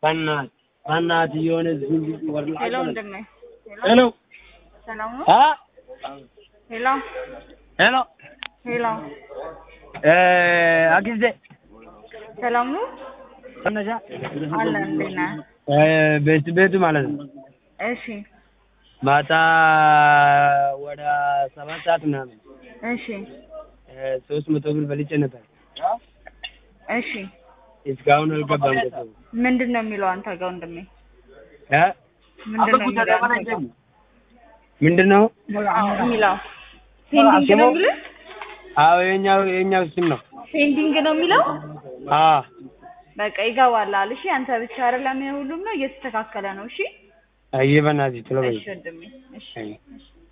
በእናትህ በእናትህ የሆነ ዝም ወርላ ሄሎ ወንድሜ ሄሎ ሰላም ነው? አ ሄሎ ሄሎ ሄሎ እ አግዜ ሰላም ነው? ከነሻ አለ እንዴት ነህ? እ ቤት ቤቱ ማለት ነው እሺ ማታ ወደ ሰባት ሰዓት ምናምን እሺ እ ሶስት መቶ ብር በልጬ ነበር። እሺ እስካሁን አልገባም። ገንዘቡ ምንድን ነው የሚለው አንተ ጋር ወንድሜ? እ ምንድን ነው የሚለው አንተ ጋር? ምንድን ነው? የሚለው ፔንዲንግ ነው የሚለው? አዎ የኛው የኛው ስም ነው። ፔንዲንግ ነው የሚለው? አ በቃ ይገባላል። እሺ አንተ ብቻ አይደለም ሁሉም ነው እየተስተካከለ ነው። እሺ አይ በእናትህ ቶሎ በይ። እሺ ወንድሜ እሺ አይ